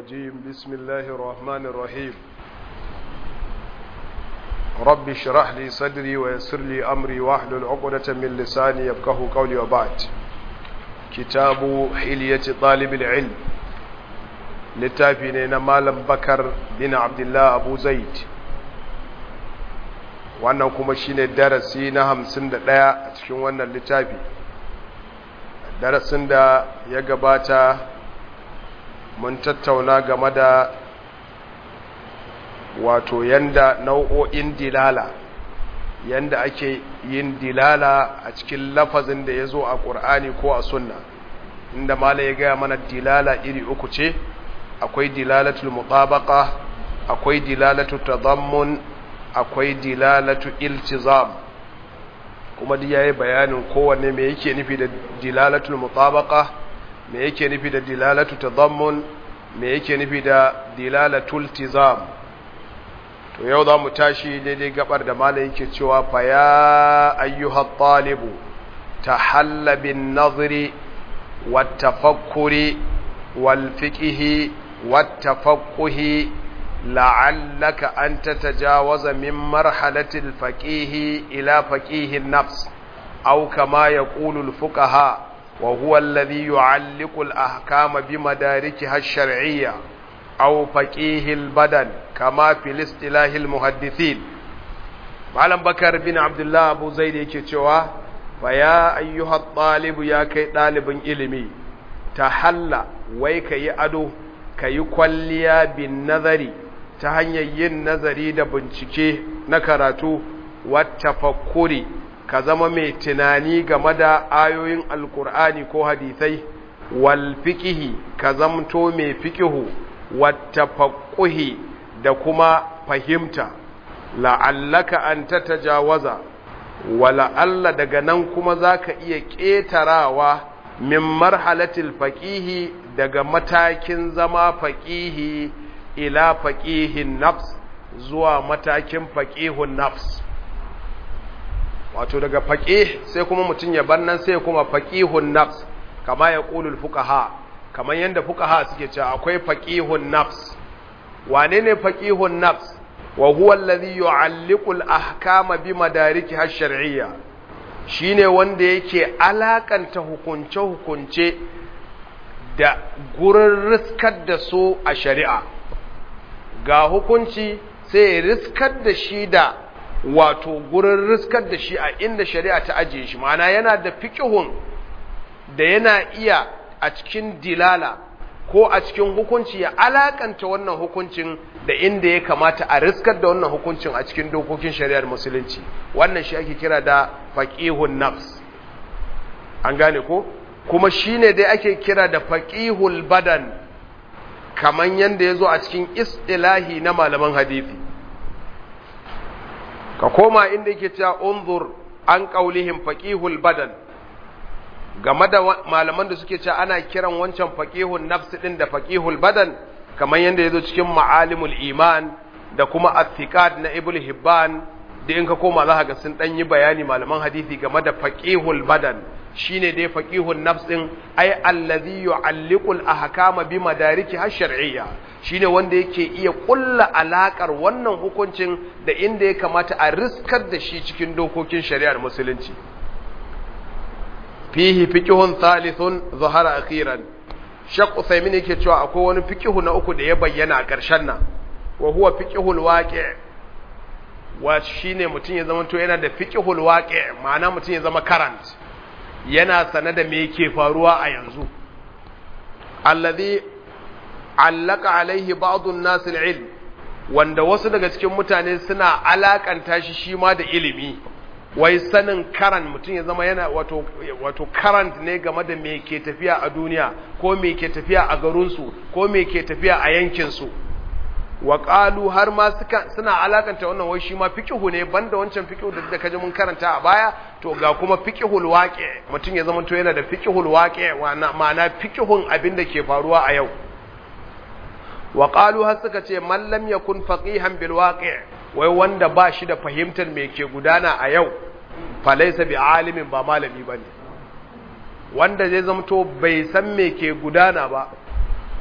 الرجيم بسم الله الرحمن الرحيم رب اشرح لي صدري ويسر لي أمري واحلل عقدة من لساني يفقه قولي وبعد كتاب حلية طالب العلم littafi na malam bakar bin abdullah abu zaid wannan kuma shine darasi na hamsin da ɗaya a cikin wannan littafi darasin da ya gabata mun tattauna game da wato yanda nau'o'in dilala yanda ake yin dilala a cikin lafazin da ya zo a ƙur'ani ko a sunna inda mala ya gaya mana dilala iri uku ce akwai dilalatul mutabaqa akwai dilalatu tadammun akwai dilalatu iltizam kuma duk yayi bayanin kowanne me yake nufi da dilalatul mutabaqa me yake nufi da dilalatu tadammun me yake nufi da dilalatul iltizam to yau za mu tashi daidai gabar da malai yake cewa fa ya ayyuhat talibu tahalla bin nazri wat tafakkuri wal fiqhi والتفقه لعلك أن تتجاوز من مرحلة الفقيه إلى فقيه النفس أو كما يقول الفقهاء وهو الذي يعلق الأحكام بمداركها الشرعية أو فقيه البدن كما في الاصطلاح المحدثين معلم بكر بن عبد الله أبو زيد يكتوى فيا أيها الطالب يا كي طالب إلمي تحلى ويك يأدو ka yi kwalliya bin nazari ta hanyar yin nazari da bincike na karatu wata fakuri ka zama mai tunani game da ayoyin alkur'ani ko hadisai wal fikihi ka zamto mai fikihu wata fakuhi da kuma fahimta la'allaka an ta tajawaza wala'alla daga nan kuma za ka iya ƙetarawa min marhalatil faƙihi daga matakin zama faƙihi ila faƙihin nafs zuwa matakin faƙihun nafs wato daga faƙih sai kuma mutum ya bannan sai kuma faƙihun nafs kama ya ƙulul fukaha kamar yadda fukaha suke cewa akwai faƙihun nafs wane ne faƙihun nafs wa huwa allazi yu'alliqu al-ahkama bi madarikiha ash-shar'iyya shine wanda yake alakanta hukunce-hukunce da gurin riskar da su a shari'a ga hukunci sai ya riskar da shi da wato gurin riskar da shi a inda shari'a ta ajiye shi ma'ana yana da fiƙihun da yana iya a cikin dilala ko a cikin hukunci ya alakanta wannan hukuncin da inda ya kamata a riskar da wannan hukuncin a cikin dokokin shari'ar musulunci wannan shi ake kira da faqihun nafs an gane ko kuma shine dai ake kira da faqihul badan kaman yanda yazo a cikin istilahi na malaman hadisi ka koma inda yake cewa unzur an qaulihim faqihul badan game da malaman da suke cewa ana kiran wancan faqihun nafs din da faqihul badan kamar yadda yazo cikin ma'alimul iman da kuma athiqat na ibn hibban da in ka koma za ka ga sun dan yi bayani malaman hadisi game da faqihul badan shine dai faqihun nafs din ay allazi yu'alliqul ahkama bi madariki shar'iyya shine wanda yake iya kulla alakar wannan hukuncin da inda ya kamata a riskar da shi cikin dokokin shari'ar musulunci fihi fiqhun thalithun zahara akhiran Shaq Usaimin yake cewa akwai wani fiqhu na uku da ya bayyana a ƙarshen nan wa huwa fiqhul waqi' wa shine mutum ya zama to yana da fiqhul waqi' ma'ana mutum ya zama current yana sane da me yake faruwa a yanzu alladhi allaka alaihi ba'dun nas al-ilm wanda wasu daga cikin mutane suna alakanta shi shi ma da ilimi wai sanin karan mutum ya zama yana wato wato current ne game da me ke tafiya a duniya ko me ke tafiya a garinsu ko me ke tafiya a yankinsu wa qalu har ma suka suna alakanta wannan wai shi ma fiqhu ne banda wancan fiqhu da da kaje mun karanta a baya to ga kuma fiqhul waqi mutum ya zama to yana da fiqhul waqi ma'ana fiqhun abin da ke faruwa a yau wa qalu har suka ce man lam yakun faqihan bil waqi' wai wanda ba shi da fahimtar me ke gudana a yau fa laysa bi alimin ba malami bane wanda zai zamto bai san me ke gudana ba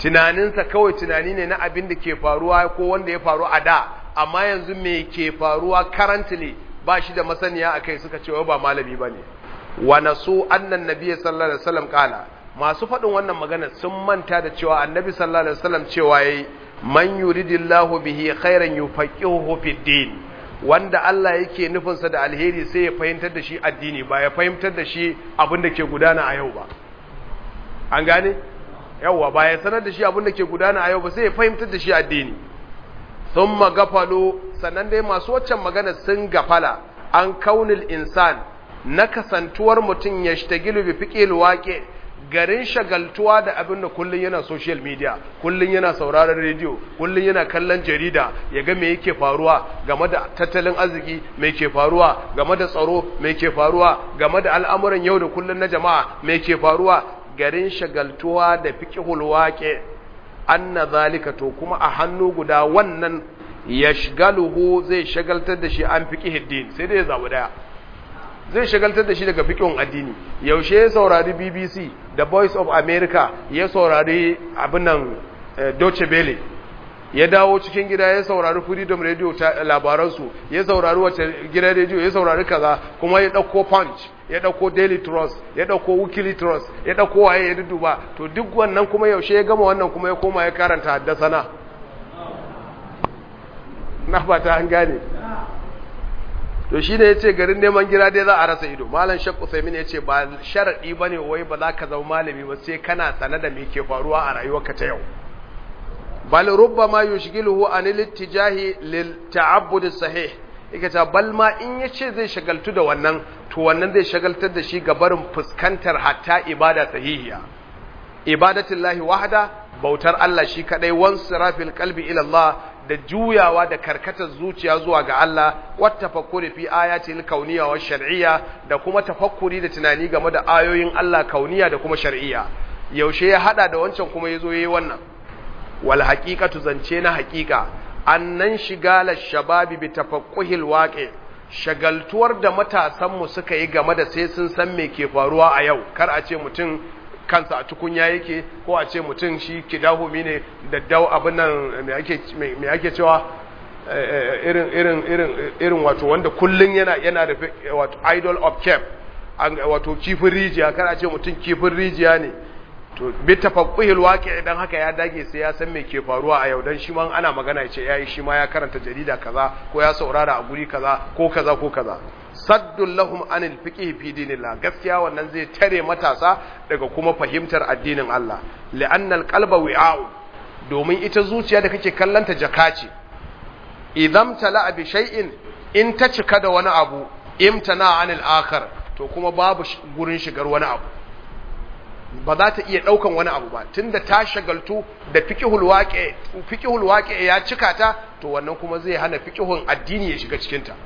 tunaninsa kawai tunani ne na abin da ke faruwa ko wanda ya faru a da amma yanzu me ke faruwa currently ba shi da masaniya akai suka ce ba malami bane wa nasu annan nabiy sallallahu alaihi wasallam kala masu faɗin wannan magana sun manta da cewa annabi sallallahu alaihi wasallam cewa yayi man yuridillahu bihi khairan yufaqihuhu fid din wanda Allah yake nufin sa da alheri sai ya fahimtar da shi addini ba ya fahimtar da shi abin da ke gudana a yau ba an gane yawa ba ya sanar da shi abin da ke gudana a yau ba sai ya fahimtar da shi addini thumma gafalo sannan dai masu waccan magana sun gafala an kaunil insan na kasantuwar mutum ya shtagilu bi fiqil waqi garin shagaltuwa da abin da kullun yana social media kullun yana sauraron rediyo kullun yana kallon jarida ya ga me yake faruwa game da tattalin arziki me ke faruwa game da tsaro me ke faruwa game da al'amuran yau da kullun na jama'a me ke faruwa garin shagaltuwa da fiqhul waqi anna zalika to kuma a hannu guda wannan yashgaluhu zai shagaltar da shi an fiqhid din sai dai ya zabu daya zai shagaltar da shi daga fikin addini yaushe ya saurari BBC da Voice of America ya saurari abin nan Deutsche Welle ya dawo cikin gida ya saurari Freedom Radio ta labaransu ya saurari wace gidan radio ya saurari kaza kuma ya dauko Punch ya dauko Daily Trust ya dauko Weekly Trust ya dauko waye ya duduba to duk wannan kuma yaushe ya gama wannan kuma ya koma ya karanta haddasana na fata an gane to shi ne ya ce garin neman gira dai za a rasa ido malam shek usaimin ya ce ba sharaɗi ba ne wai ba za ka zama malami ba sai kana sane da me ke faruwa a rayuwarka ta yau bal rubba ma yushgiluhu an littijahi lil ta'abbud sahih yake ta bal ma in yace zai shagaltu da wannan to wannan zai shagaltar da shi ga barin fuskantar hatta ibada sahihiya ibadatullahi wahda bautar Allah shi kadai wan sirafil qalbi ila Allah da juyawa da karkatar zuciya zuwa ga Allah wat tafakkuri fi ayatil kauniyya wa shar'iyya da kuma tafakkuri da tunani game da ayoyin Allah kauniya da kuma shar'iyya yaushe ya hada da wancan kuma yazo yayi wannan wal haqiqatu zance na haqiqa annan shigala shababi bi tafaqquhil waqi shagaltuwar da matasan mu suka yi game da sai sun san me ke faruwa a yau kar a ce mutum kansa a tukunya yake ko a ce mutum shi kidahumi ne da dau abin nan me ake cewa irin irin irin irin wato wanda kullun yana yana da wato idol of cap wato kifin rijiya kar a ce mutum kifin rijiya ne to bi tafaqquhil waqi idan haka ya dage sai ya san me ke faruwa a yau dan shi ma ana magana ya ce yayi shi ma ya karanta jarida kaza ko ya saurara a guri kaza ko kaza ko kaza saddun lahum anil fiqh fi dinillah gaskiya wannan zai tare matasa daga kuma fahimtar addinin Allah li'anna alqalba wi'a'u domin ita zuciya da kake kallanta jaka ce idan tala bi shay'in in ta cika da wani abu imtana anil akhar to kuma babu gurin shigar wani abu ba za ta iya daukan wani abu ba tunda ta shagaltu da fiqhul waqi fiqhul waqi ya cika ta to wannan kuma zai hana fiqhun addini ya shiga cikin ta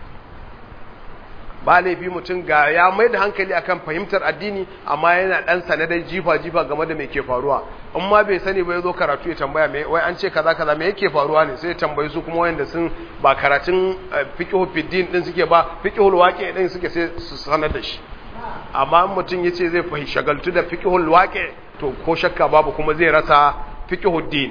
ba laifi mutum ga ya mai da hankali akan fahimtar addini amma yana dan sanadar jifa-jifa game da mai ke faruwa in ma bai sani ba ya zo karatu ya tambaya mai wai an ce kaza kaza me yake faruwa ne sai ya tambayi su kuma wayanda sun ba karatun fiqhu fiddin din suke ba fiqhul waqi din suke sai su sanar da shi amma mutum yace zai fahimci shagaltu da fiqhul waqi to ko shakka babu kuma zai rasa fiqhud din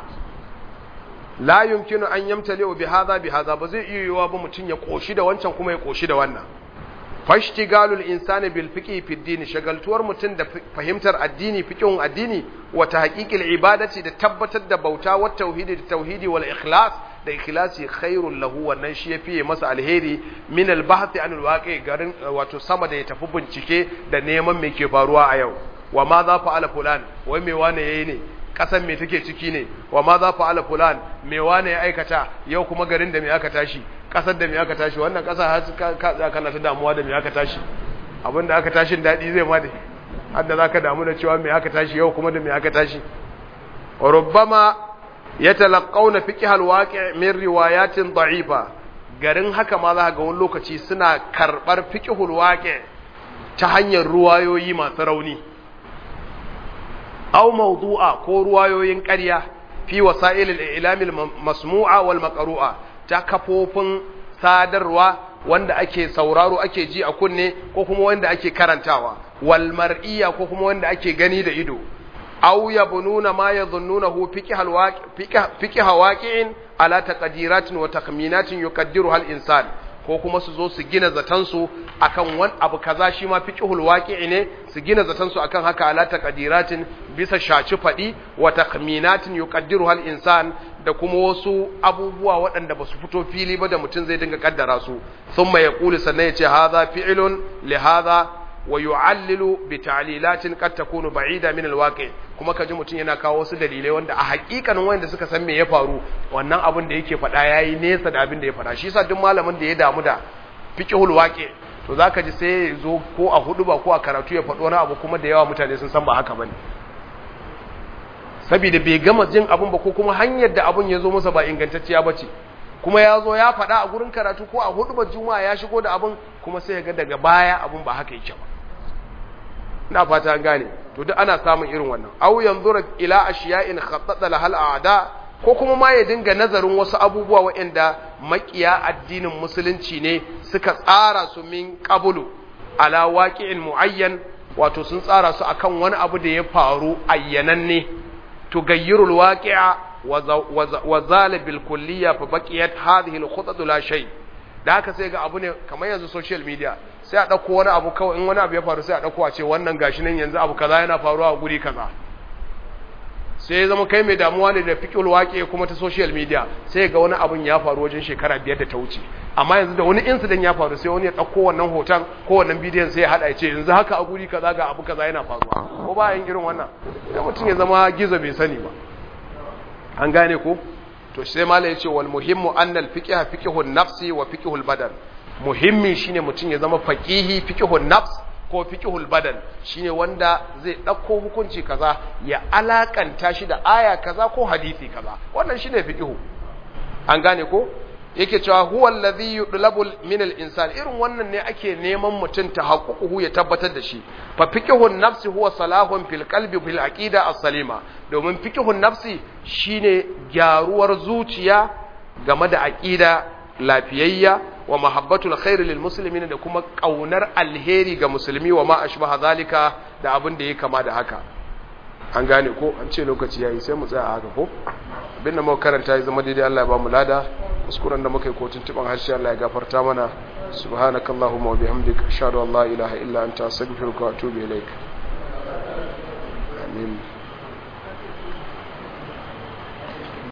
la yumkinu an yamtali'u bi hadha bi hadha ba zai iya yiwa ba mutun ya koshi da wancan kuma ya koshi da wannan fashtigalul insani bil fiqhi fi din shagaltuwar mutun da fahimtar addini fiqhun addini wa tahqiqil ibadati da tabbatar da bauta wa tauhidi da tauhidi wal ikhlas da ikhlasi khairul lahu wannan shi yafi masa alheri min al bahth an al waqi garin wato sama da ya tafi bincike da neman me ke faruwa a yau wa ma za fa'ala fulan wai me wane yayi ne kasan me take ciki ne wa ma za fa'ala fulan me wane ya aikata yau kuma garin da me aka tashi kasar da me aka tashi wannan kasa har ka kana ta damuwa da me aka tashi abinda aka tashin dadi zai ma da hadda zaka damu da cewa me aka tashi yau kuma da me aka tashi rubbama yatalaqawna fiqh alwaqi' min riwayatin da'ifa garin haka ma za ga wani lokaci suna karbar fiqhul waqi' ta hanyar ruwayoyi masu rauni aw mawdu'a ko ruwayoyin ƙarya fi wasa'il al-i'lam al-masmu'a wal maqru'a ta kafofin sadarwa wanda ake sauraro ake ji a kunne ko kuma wanda ake karantawa wal mar'iyya ko kuma wanda ake gani da ido aw yabnuna ma yadhunnunahu fiqh waqi'in ala taqdiratin wa takhminatin yuqaddiruha al-insan ko kuma su zo su gina zatansu akan wani abu kaza shi ma fiqhul waqi'i ne su gina zatansu akan haka ala taqdiratin bisa shaci fadi wa takhminatin yuqaddiruha al-insan da kuma wasu abubuwa waɗanda ba su fito fili ba da mutum zai dinga kaddara su thumma yaqulu sannan yace hadha fi'lun li hadha wa yu'allilu bi ta'lilatin qad takunu ba'ida min al-waqi' kuma kaji mutum yana kawo wasu dalilai wanda a hakikanin wanda suka san me ya faru wannan abin da yake faɗa yayi nesa da abin da ya faɗa shi yasa duk malamin da ya damu da fiqhul waqi' to zaka ji sai ya zo ko a hudu ba ko a karatu ya faɗo wani abu kuma da yawa mutane sun san ba haka bane saboda bai gama jin abun ba ko kuma hanyar da abun ya zo masa ba ingantacciya bace kuma ya zo ya faɗa a gurin karatu ko a hudu ba juma'a ya shigo da abun kuma sai ya ga daga baya abun ba haka yake ba ina fata an gane to duk ana samun irin wannan aw yanzura ila ashiya'in khattata lahal a'da ko kuma ma ya dinga nazarin wasu abubuwa waɗanda makiya addinin musulunci ne suka tsara su min qablu ala waqi'in muayyan wato sun tsara su akan wani abu da ya faru ayyananne تغير الواقع وزال بالكلية فبقيت هذه الخطط لا شيء da haka sai ga abu ne kamar yanzu social media sai a ɗauko wani abu kawai in wani abu ya faru sai a ɗauko a ce wannan gashi nan yanzu abu kaza yana faruwa a guri kaza sai ya zama kai mai damuwa ne da fiƙil waƙe kuma ta social media sai ga wani abun ya faru wajen shekara biyar da ta wuce amma yanzu da wani incident ya faru sai wani ya ɗauko wannan hoton ko wannan bidiyon sai ya haɗa ya ce yanzu haka a guri kaza ga abu kaza yana faruwa ko ba yin irin wannan sai mutum ya zama gizo bai sani ba an gane ko to sai malai yace wal muhimmu annal fiqh fiqhun nafsi wa fiqhul badan muhimmi shine mutum ya zama faqihi fiqhun nafs ko fiqhul badan shine wanda zai dauko hukunci kaza ya alakanta shi da aya kaza ko hadisi kaza wannan shine fiqhu an gane ko yake cewa huwa alladhi yudlabu min al-insan irin wannan ne ake neman mutum ta haƙuƙuhu ya tabbatar da shi fa fiqhun nafsi huwa salahun fil qalbi bil aqida as-salima domin fiqhun nafsi shine gyaruwar zuciya game da aqida lafiyayya wa mahabbatul khair lil muslimin da kuma kaunar alheri ga musulmi wa ma ashbaha zalika da abin da yake kama da haka an gane ko an ce lokaci yayi sai mu tsaya a haka ko abin da muka karanta ya zama daidai Allah ya ba mu lada kuskuren da muka yi kotun tuban harshe Allah ya gafarta mana subhanakallahumma wa bihamdika ashhadu an la ilaha illa anta astaghfiruka wa atubu ilaik amin